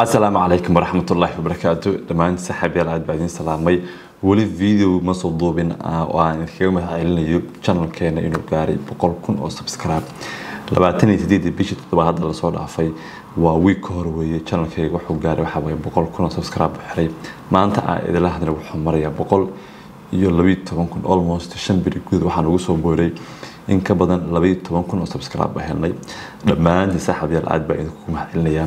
asalaamu calaykum waraxmatullaahi wabarakaatu dhammaan saxaabiyaal aad baa idiin salaamay weli video ma soo duubin oo aan idinkaga mahadcelinayo channelkeena inuu gaaray boqol kun oo subscribe labaatan iyo sideedii bishii toddobaad hadda lasoo dhaafay waa wiig ka hor weeye channelkeyga wuxuu gaaray waxaa waye boqol kun oo subscribe u xiray maanta aan idinla hadlay wuxuu marayaa boqol iyo labayo toban kun almost shan biri guud waxaan ugu soo booray in ka badan labayo toban kun oo subscribe baa helnay dhammaantiin saaxiibayaal aad baa idinku mahadcelinayaa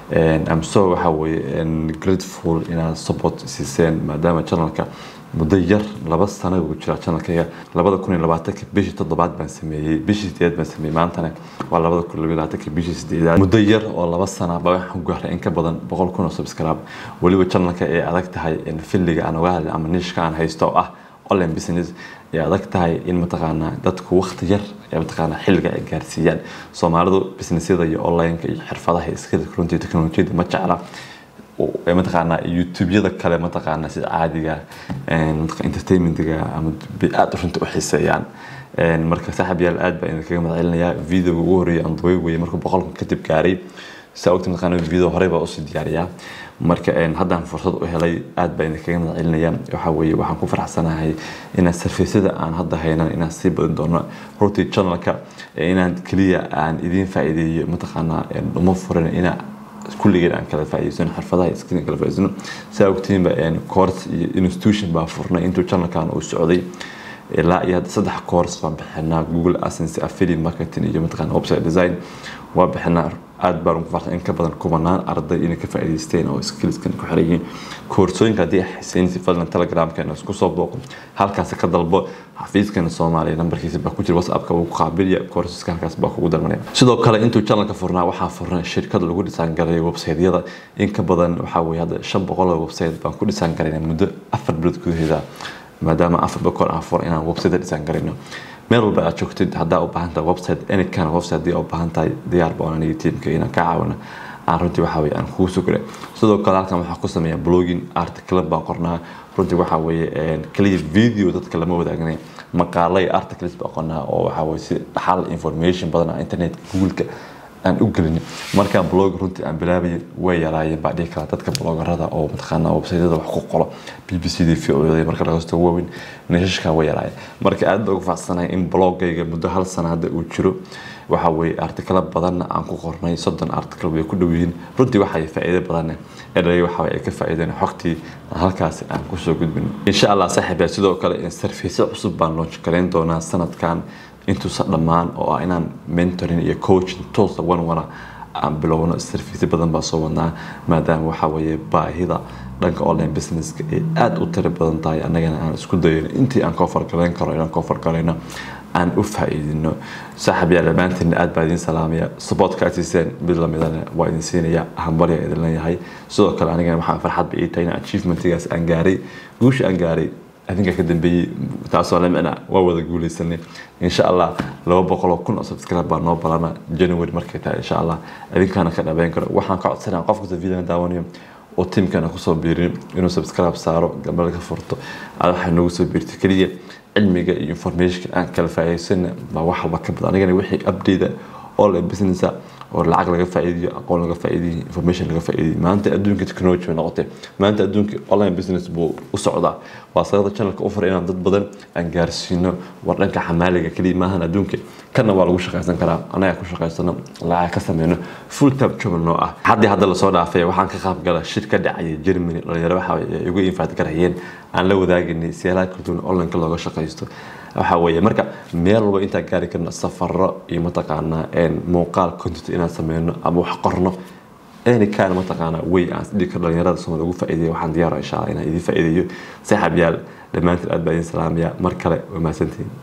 amso waxaa weeye grateful inaad support siiseen maadaama channelka muddo yar laba sano ugu jira channelkayga labada kun iyo labaatanka bishii toddobaad baan sameeyey bishii sideed baan sameeyey maantana waa labada kun iyo labaatanka bishii sideedaad muddo yar oo laba sana baa waxaan gaaray in ka badan boqol kun oo subscribe weliba channelka ay adag tahay filliga aan uga hadlay ama nishka aan haysto oo ah online business ay adag tahay in mataqaanaa dadku waqti yar ee mataqaanaa xilliga ay gaarsiiyaan soomaalidu businessyada iyo onlineka iyo xirfadaha iskada runtii teknolojiyada ma jecla mataqaanaa youtubeyada kale mataqaanaa sida caadiga entertainmentiga ama aada runta u xiiseeyaan marka saaxib yaal aad baa idinkaga mahadcelinayaa videoga ugu horreeyay aan duway weye markuu boqolkan kadib gaaray saa ogta mataqaanaa video horey baa usii diyaariyaa marka haddaan fursad u helay aad baa idinkaga mahadcelinaya waxaa weeye waxaan ku faraxsanahay inaan sarfeysyada aan hadda haynan inaan sii badin doono runtii channelka inaan keliya aan idiin faa'iideeyo mataqaanaa uma furan inaa kulligeen aan kala faa'iideysano xirfadaha iskina kala faa'iideysano saa ogtiinba course iyo institution baa furnay intuu channelkan uu socday ilaa iyo hadda saddex course baan bixinaa google assense affiliate marketing iyo mataqaana website design waa bixinaa aad baan ugu farxay in ka badan kumanaan arday inay ka faa'iidaysteen oo skillskan ku xiran yihiin koorsooyinka haddii ay xisaynaysa fadlan telegramkeena isku soo booqo halkaasi ka dalbo xafiiskana soomaaliya nambarkiisa baa ku jira whatsappka wuu ku qaabilaya koorsaska halkaas baa kugu dalmanaya sidoo kale intuu channelka furnaa waxaa furnay shirkad lagu dhisaan garay websiteyada in ka badan waxaa weeye hadda shan boqol oo website baan ku dhisaan garayna muddo afar bilood gudaheeda maadaama afar boqol aan fur inaan website dhisaan garayno meel walba aad joogtid haddaa u baahan tahay website any kind of website haddii u baahan tahay diyaar baan aniga tiimka inaan ka caawino aan runtii waxaa weeye aan kugu sugray sidoo kale halkan waxaa ku sameeya blogging article baan qornaa runtii waxaa weeye kaliya video dadka lama wadaagnay maqaalay articles baan qornaa oo waxaa weeye si dhaxal information badan ah internetka googleka aan u gelin markaan blog runtii aan bilaabayay way yaraayeen baa dhihi karaa dadka blogarada oo mataqaanaa websaytyada wax ku qolo b b c d v o marka laga soo waaweyn nashashka way yaraayeen marka aad baa ugu faacsanahay in blogayga muddo hal sana hadda uu jiro waxa weeye artikalo badanna aan ku qornay soddon article way ku dhow yihiin runtii waxay faa'iido badanne edhay waxa ay ka faa'iideen xogtii aan halkaasi aan kusoo gudbin insha allah saaxiibyaa sidoo kale sarfiisyo cusub baan launch garayn doonaa sanadkan intuusa dhammaan oo ah inaan mentoring iyo coaching toosa wan wana aan bilowno sarfiisyo badan baa soo wadnaa maadaama waxaa weeye baahida dhanka online businesska ay aada u tiro badan tahay annagana aan isku dayayno intii aan koo fargalayn karo inaan koo fargalayno aan u faa'iidino saaxib yaa dhammaantiinna aad baa idiin salaamaya supportka aad siiseen mid lamidana waa idin siinaya hambarya idin leeyahay sidoo kale anigana waxaan farxad ba ii tahay in achievementigaas aan gaaray guusha aan gaaray adinka ka dambeeyey taasoo lamicna waa wada guuleysanay insha allah laba boqoloo kun oo subscribe baa noo balana january markay tahay insha allah idinkaana ka dhabeyn karo waxaan ka codsanaya qof kasta video daawanayo oo tiimkana kusoo biirin inuu subscribe saaro gambal ka furto aad waxay noogu soo biirtay keliya cilmiga iyo informationka aan kala faa'iidaysana baa wax walba ka badan anigana wixii update online businessa oo lacag laga faa'iidiyo aqoon laga faa'iidiyo information laga faa'iidiyo maanta adduunka technology bay noqotay maanta adduunka online business buu u socdaa waa sababta channelka u furay inaan dad badan aan gaarsiino war dhanka xamaaliga keliya maahan adduunka kana waa lagu shaqaysan karaa anaga ku shaqaysano lacag ka sameyno full time job noo ah haddii hadda lasoo dhaafay waxaan ka qaab gala shir ka dhacaya germany dhalinyaro waxa igu infaati karayeen aan la wadaaganay siyaalaha kala duwan onlineka looga shaqaysto waxa weeye marka meel walba intaan gaari karno safaro iyo mataqaanaa muuqaal content inaan sameyno ama wax qorno any kind mataqaanaa way aan dhigi karo dhalinyarada soomali ugu faa'iideeyo waxaan diyaara insha allah inaan idiin faa'iideeyo saaxiib yaal dhammaantiin aad baa idiin salaamaya mar kale waa mahadsantihiin